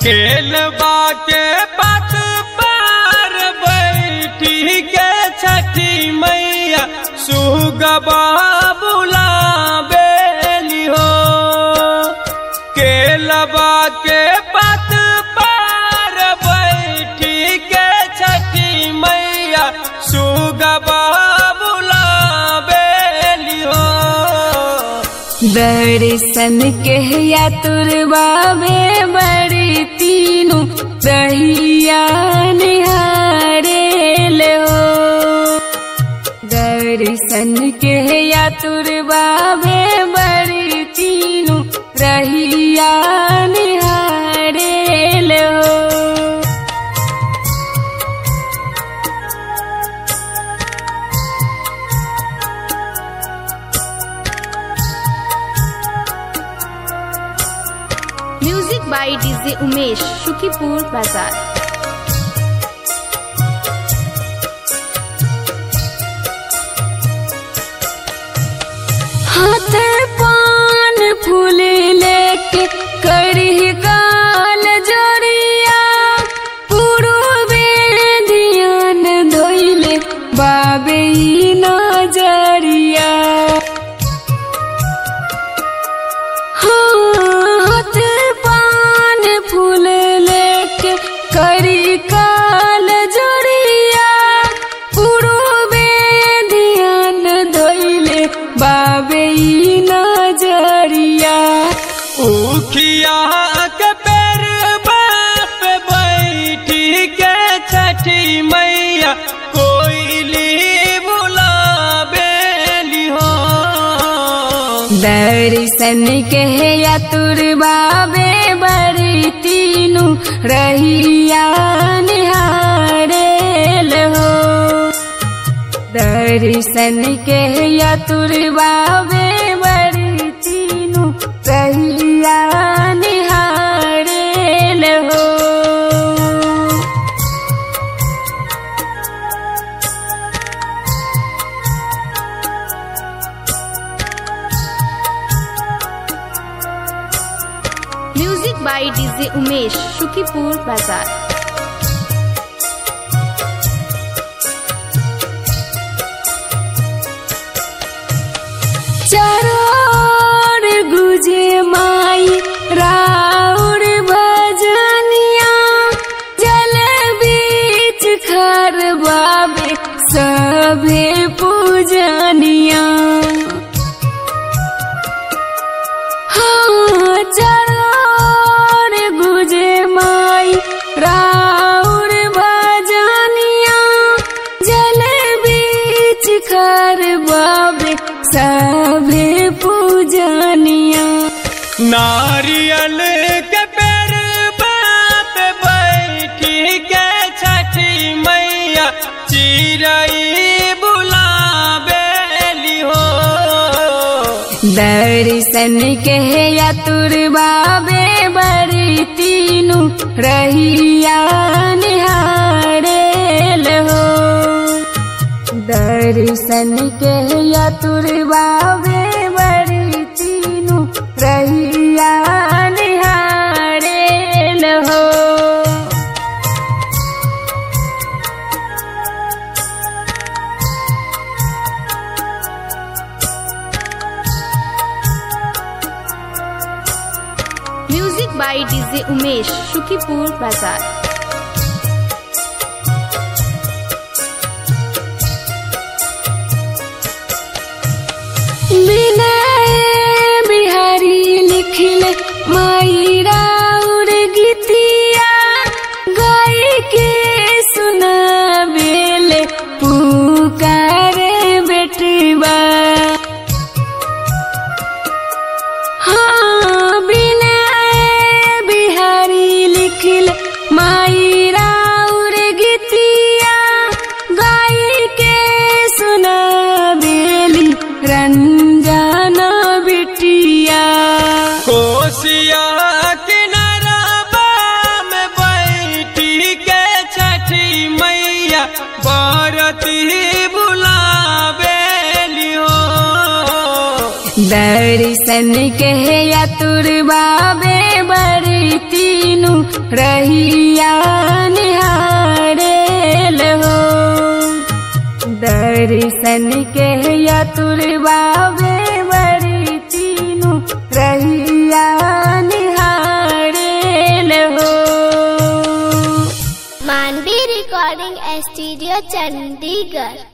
केलबा के पत पर बैठी के छठी मैया सुगबा बुलाबेली हो केलबा के पत पर बैठी के छठी मैया सुगबा बुलाबेली हो दर्शन के या तुरबाबे बड़ी तीनू रहिया निहारे हो दर्शन के या तुरबाबे बड़ी तीनू रहिया निहारे हो music by DJ Umesh Shukipur Bazar हाथ पान फूल लेके करी गाल जोड़िया पूर्वे ध्यान धोइले बाबे ई नजरिया हाथ पान फूल लेके करी काल जोड़िया पूर्वे ध्यान धोइले बाबे ई नजरिया उखिया के पैर बाप बैठी के छठी मैया कोयली बुलाबेली हो दर्शन के या तुरबाबे बड़ी तीनू रहिया निहारेल हो दर्शन के या तुरबाबे बड़ी तीनू रहिया निहारेल हो music by DJ Umesh Shukipur Bazar चरोर गुजे माई राउर भजनिया जल बीच खर बाबे सभे पूजनिया हाँ चरोर गुजे माई राउर भजनिया जल बीच खर बाबे सभे पूजनिया नारियल के पैर बाप बैठी के छठी मैया चिरई बुलाबेली हो दर्शन के या तुरबाबे बड़ी तीनू रहिया निहारेल हो दर्शन के या तुरबाबे बड़ी तीनू रहिया निहारेल हो music by DJ Umesh Shukipur Bazar Vinay Bihari लिखले माई राउर गीतिया गाय के सुनावेले पुकारे बेटवा हाँ विनय बिहारी लिखले माई राउर गीतिया गाय के सुनावेली रंजना बिटिया कोसिया किनारा में बैठी के छठी मैया बरती बुलाबेली हो दर्शन के यतुर बाबे बड़ी तीनू रहिया निहारेल हो दर्शन के यतुर बाबे बड़ी तीनू रहिया निहारेल हो मानवी रिकॉर्डिंग स्टूडियो चंडीगढ़